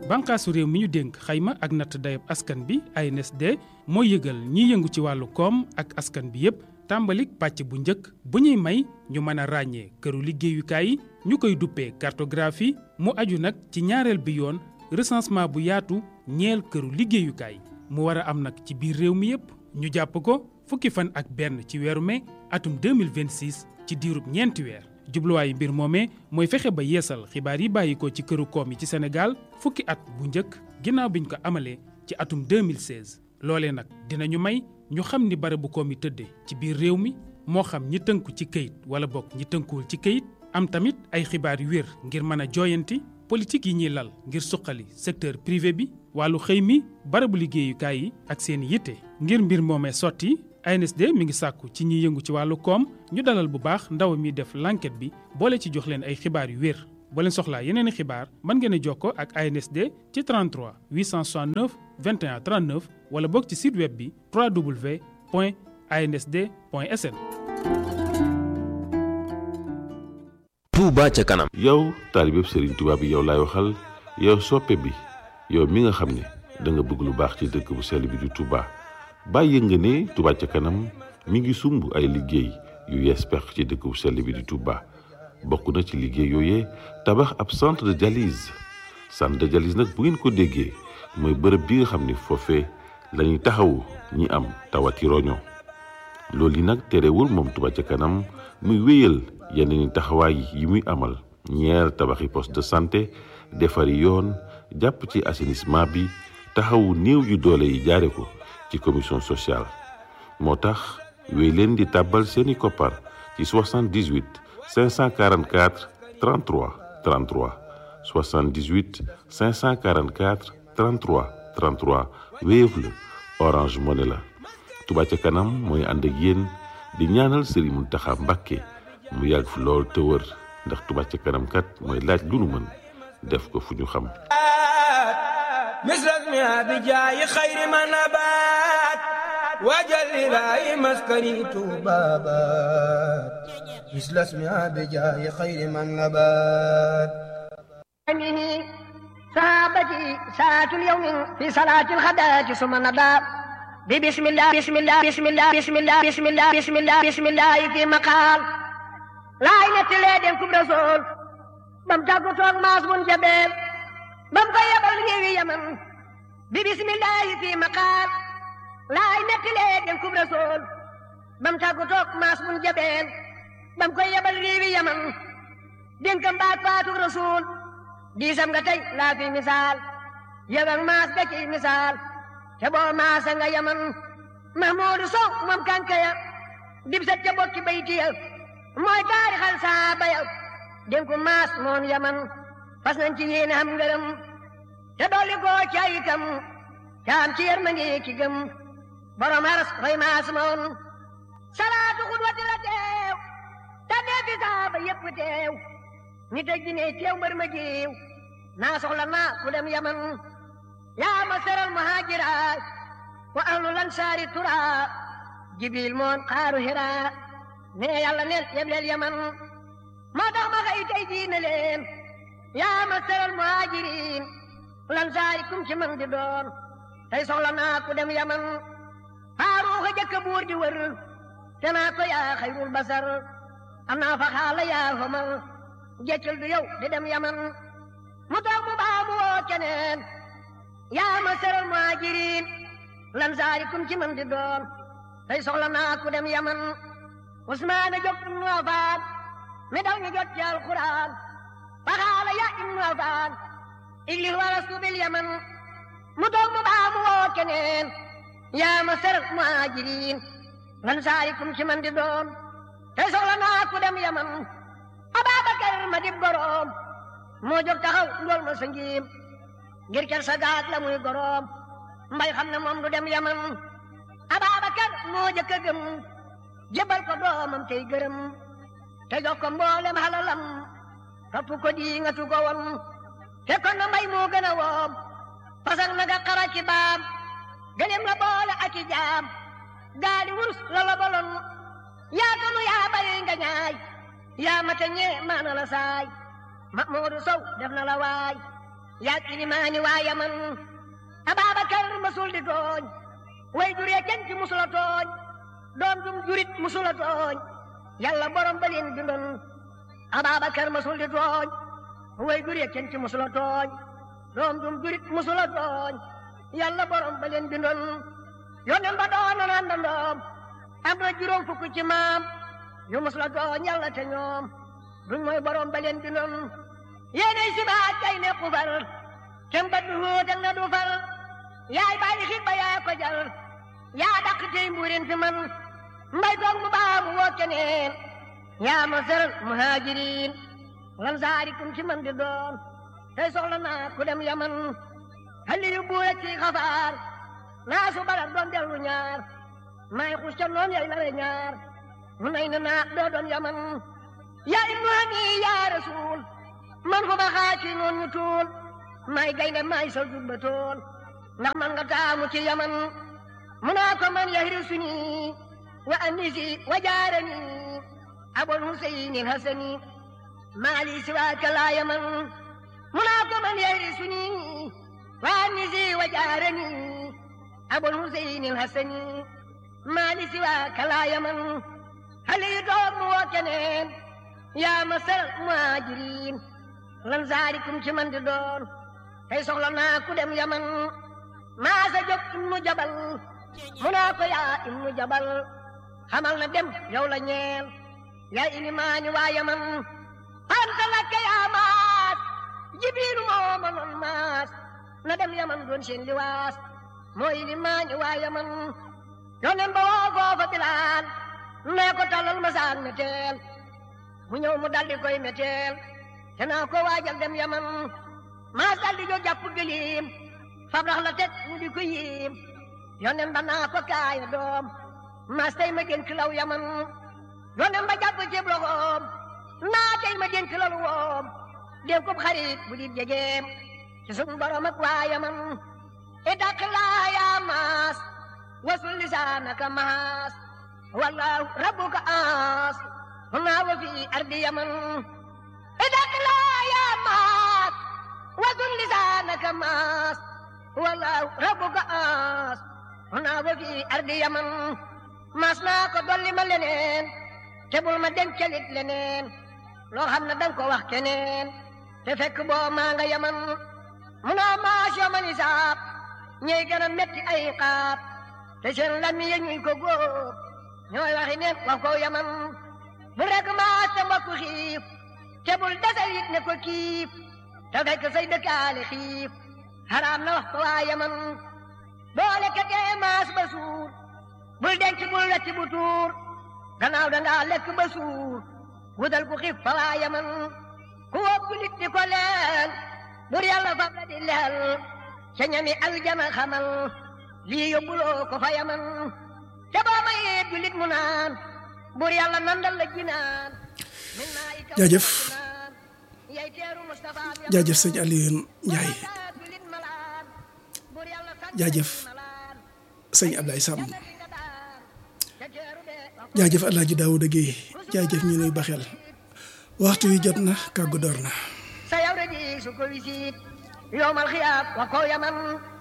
bànqaasu réew mi ñu dénk xayma ak natt dayab askan bi ANSD mooy yëgal ñiy yëngu ci wàllu koom ak askan bi yépp tàmbalik pàcc bu njëkk bu ñuy may ñu mën a ràññee këru liggéeyukaay yi ñu koy duppee cartographie mu aju nag ci ñaareel bi yoon recensement bu yaatu ñeel këru liggéeyukaay mu war a am nag ci biir réew mi yépp ñu jàpp ko fukki fan ak benn ci weeru mai atum 2026 ci diirub ñeenti weer jubluwaayu mbir moomee mooy fexe ba yeesal xibaar yi bàyyi ko ci këru koom yi ci Sénégal fukki at bu njëkk ginnaaw biñ ko amalee ci atum 2016 loolee nag dinañu may ñu xam ni barabu koom yi tëddee ci biir réew mi moo xam ñi tënku ci këyit wala bokk ñi tënkuwul ci këyit am tamit ay xibaar yu wér ngir mën a jooyanti politique yi ñuy lal ngir suqali secteur privé bi wàllu xëy mi barabu liggéeyukaay yi ak seen yitte ngir mbir moomee sotti ANSD mi ngi sàkku ci ñiy yëngu ci wàllu koom ñu dalal bu baax ndaw mi def l'enquête bi boole ci jox leen ay xibaar yu wér boo leen soxlaa yeneen i xibaar mën ngeen a jokkoo ak ANSD ci 33 869 21 39 wala boog ci site web bi www.ansd.sn. Touba ca kanam. yow taalibeb Serigne Touba bi yow laay waxal yow soppe bi yow mi nga xam ne da nga bëgg lu baax ci dëkk bu sell bi di Touba bàyyi nga ne Touba ca kanam mi ngi sumb ay liggéey yu yees peq ci dëkk bu sell bi di Touba bokk na ci liggéey yooyee tabax ab centre de dialyse centre de dialyse nag bu ngeen ko déggee mooy bërëb bi nga xam ne foofee la ñuy taxawu ñi am tawati roño loolu yi nag terewul moom Touba ca kanam muy wéyal yeneen taxawaay yi muy amal ñeer tabaxi poste de santé defari yoon jàpp ci assainissement bi taxawu néew yu doole yi jaare ko ci commission sociale moo tax wéy leen di tàbbal seeni koppar ci 78 544 33 33 78 544 33 33 Wave la Orange Money la Touba ca kanam mooy ànd ak yéen di ñaanal Serigne Mountakha Mbacké mu yàgg fi lool te wër ndax Touba ca kanam kat mooy laaj lu nu mën def ko fu ñu xam misras mi abijaayi xayri ma nabaat waajal ilaahi maskani tuubaabaat misras mi abijaayi xayri ma nabaat sahabati saatul yawmi fi salaatil xadaati suma nadaa bi bismillah bismillah bismillah bismillah bismillah bismillah bismillah fi maqaal laay nettalee den kub rasool bam tàggu toog maas mun jabeel bam ko yebal réewi yaman bi bismillahi fi maqaal laay nettalee den kub rasool bam tàggu toog maas mun jabeel bam ko yebal réewi yaman dénkam baat faatu rasool diisam nga tey laa fi misaal yebal maas ga ci misaal te boo maasa nga yaman mahmuudu sow moom kankaya dib sa ca bokki baytiya mooy taarixal saaba ya dénku maas moom yaman fas nañ ci yéene am ngërëm te dolli koo ca itam caam ci yërmande ki gëm borom aras fay maas moom salaatu xudwati la teew te dee fi saaba yépp teew ni tëj dine teew mbër ma jiw naa soxla naa ku dem yaman yaa ma seral muhaajira wa ahlu lansaari tura jibril moon xaaru hira ne yàlla neen yebleel yaman moo tax ma xëy tey diine leen yaa ma seral muhaajiriin lansaari kum ci man di doon tey soxla naa ku dem yaman faaruuxa jëkk buur di wër te naa ko yaa xayrul basar am naa fa xaala yaa homal jeccul du yow di dem yaman mu toog mu baamu woo keneen yaa ma seral muhaajiriin lansaari kum ci man di doon tey soxla naa ku dem yaman usmaana jóg ibnu afaan mi daw ñu jot ci alquran faxaala ya ibnu afaan iglis walastu bil yaman mu toog mu baamu woo keneen yaa ma seral muhaajiriin lansaari kum ci man di doon tey soxla naa ku dem yaman ababakar ma dib goroom moo jóg taxaw ndool ma sa ngiim ngir ker sa gaag la muy goroom mbay xam ne moom du dem yaman ababakar moo jëkk a gëm jébal ko doomam tey gërëm te jox ko mboolem halalam topp ko di nga tu ko won te kon na mbay moo gën a woom pasak na nga xara ci baam gëlem la boole ak i jaam gaali wurus la la bolon yaa tonu yaa bari nga ñaay yaa mate ñee maana la saay ma moodu sow def na la waay yaag ilimaani waa yaman Ababakar masul di tooñ way juree kenn ci musula tooñ doom jum jurit musula tooñ yàlla borom ba leen bindoon Ababakar masul di tooñ way juree kenn ci musula tooñ doom jum jurit musula tooñ yàlla borom ba leen bindoon yonen ba doona naan dandoom am na juróom fukk ci maam yu musula tooñ yàlla te ñoom duñ mooy borom ba leen bindoon yéenay si baat kay ne xufal kem ba du hóotal na du fal yaay bàyyi xit ba yaa ko jal yaa dàq tey mbuurin fi man mbay toog mu baa mu woo keneen yaa ma sëral muhajirin lan saarikum ci man di doon tey soxla naa ku dem yaman xalli yu buura ci xafaar naa su balat doon dellu ñaar may xus ca noon yay lare ñaar mu nay na naa doo doon yaman yaa ibnu hani yaa rasul man fu ma xaaci noon ñu tuul may gaynde may sa jubba tool ndax man nga taamu ci yaman mu naa ko man yahri suni wa anisi wa jaarani abul huseyni hasani maali siwaaka laa yaman mu naa ko man yahri suni wa anisi wa jaarani abul huseyni hasani maali siwaaka laa yaman hali yu toog mu woo keneen yaa masal muhajirin lan zaarikum ci man di doon tey soxla naa ku dem yaman maa sa jóg ibnu jabal mu naa ko yaa ibnu jabal xamal na dem yow la ñeel yaa ilimaani waa yaman anta lakka yaa maas jibiilu moo ma noon maas na dem yaman doon seen liwaas moo ilimaani waa yaman yonen ba woo foofa bilaal nee ko talal ma saan meteel mu ñëw mu daldi koy meteel te naa ko waajal dem yaman maas daldi jo jàpp gëliim fab rax la teg mu di ko yiim yonen ba naa ko kaaya doom maas tey ma dénk law yaman yonen ba jàpp ceeb loxoom naa tey ma dénk lalu woom dénk ko xarit bu di jegeem ci sun borom ak waa yaman itaq laa yaa maas wasul lisaanaka maas wallahu rabbuka aas hunaa wa fi ardi yaman itaq laa yaa maas wasul lisaanaka maas wallahu rabbuka aas hunaa wa fi ardi yaman maas naa ko dolli ma leneen te bul ma dencalit leneen loo xam ne danga ko wax keneen te fekk boo maa nga yaman munaa maas yoo man isaab ñey gën a metti ay xaab te seen lami ya ñuy ko góob ñooy waxi neen wax ko yaman bu rek maas te mbokku xiif te bul desal it ne ko kiif te fekk say dëkkaale xiif xaraam na wax ko waa yaman boole ka tee maas ba suur bul denc bul wecc bu tuur gannaaw dangaa lekk ba suur wutal ku xiif fa waa yaman ku wóbbu nit di ko leel bur yàlla fab la di leel ca ñami aljana xamal lii yóbbuloo ko fa yaman te boo mayee julit mu naan bur yàlla nandal la jinaan jaajëf jaajëf sëñ Alioune Ndiaye jaajëf sëñ Ablaye Samb jaajëf El Hadj Daouda Guèye jaajëf ñu nuy baxel waxtu wi jot na kàggu door na. sa yawre ji su ko wisit yowmal xiyaab wa ko yaman